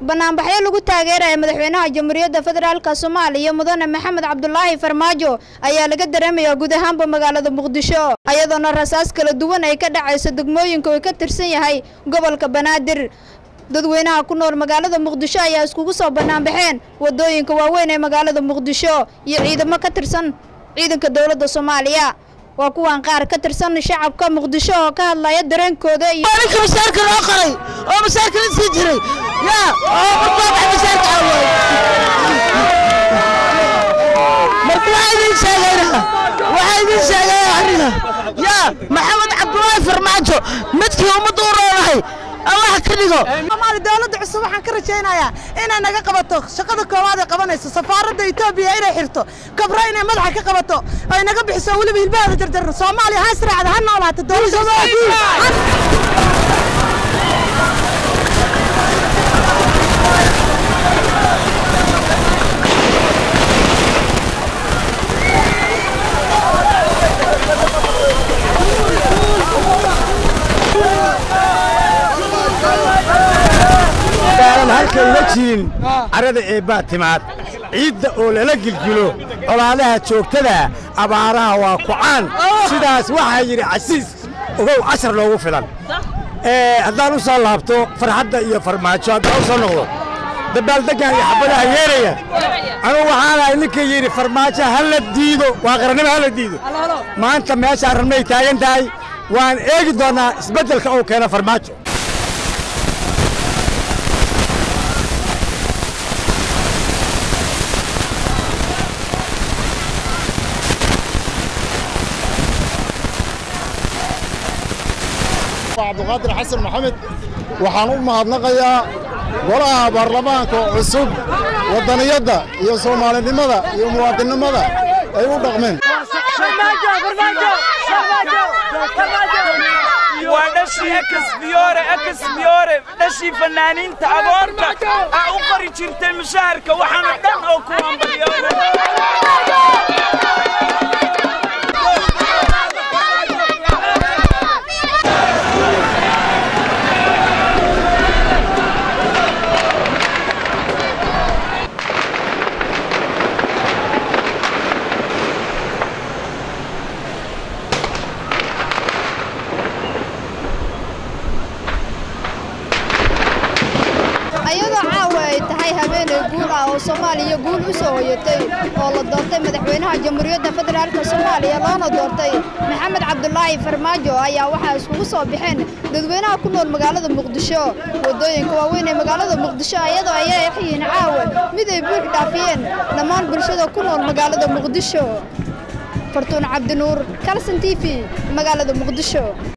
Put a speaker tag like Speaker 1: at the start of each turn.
Speaker 1: banaanbaxyo lagu taageeraya madaxweynaha jamhuuriyadda federaalka soomaaliya mudane maxamed cabdulaahi farmaajo ayaa laga dareemayaa guud ahaanba magaalada muqdisho ayadoona rasaas kala duwan ay ka dhacayso degmooyinka uu ka tirsan yahay gobolka banaadir dadweynaha ku nool magaalada muqdisho ayaa iskugu soo banaanbaxeen wadooyinka waaweyn ee magaalada muqdisho iyo ciidamo ka tirsan ciidanka dowladda soomaaliya waa kuwan qaar ka tirsan shacabka muqdisho oo ka hadlaya dareenkooda iyo
Speaker 2: ninka masaarka loo qoray oo masaarka la sii jiray yaa oo qurbaabay masaarka awood marka waxaa idin sheegayna waxaa idin sheegaya aniga yaa maxamed cabdulaahi farmaajo midkii ummadda u roonahay allah ka dhigo
Speaker 3: soomaali dowladda cusub waxaan ka rajaynayaa inay naga qabato shaqada koowaad ay qabanayso safaaradda etoobiya inay xirto kabro inay madaxa ka qabato ay naga bixiso weliba hilbaheeda jarjarno soomaaliya ha israacda ha noolaato dowladda
Speaker 4: aan halkan la jirin carrada eebbaa timaad ciidda oo lala gilgilo colaadaha joogtada abaaraha waa kucaan sidaas waxaa yidhi casiis ogow cashar loogu filan haddaan u soo laabto farxadda iyo farmaajo haddaan u soo noqdo dabaaldeggan iyo xabadaha yeeraya anugu waxaan ahay ninka yidhi farmaajo ha la diido waa qarannimo ha la diido maanta meeshaan rabnay taagan tahay waan eegi doonnaa isbeddelka uu keeno farmaajo
Speaker 5: cabdiqaadir xasan maxamed waxaan u mahadnaqayaa golaha baarlamaanka cusub waddaniyadda iyo soomaalinimada iyo muwaadinnimada ay u dhaqmeen
Speaker 6: waa dhashii ekasbiyoore ekasbiyoore dhashii fanaaniinta agoonta aa u qori jirtay mushaharka waxaana dhan oo ku hambalyoona
Speaker 1: ayadoo caawa ay tahay habeenay guul ah oo soomaaliya guul u soo hoyatay oo la doortay madaxweynaha jamhuuriyadda federaalka soomaaliya loona doortay maxamed cabdulaahi farmaajo ayaa waxaa iskugu soo baxeen dadweynaha ku nool magaalada muqdisho wadooyinka waaweyn ee magaalada muqdisho ayadoo ay yihiin caawa mid ay buux dhaafiyeen dhammaan bulshada ku nool magaalada muqdisho fartuun cabdinuur kalson t v magaalada muqdisho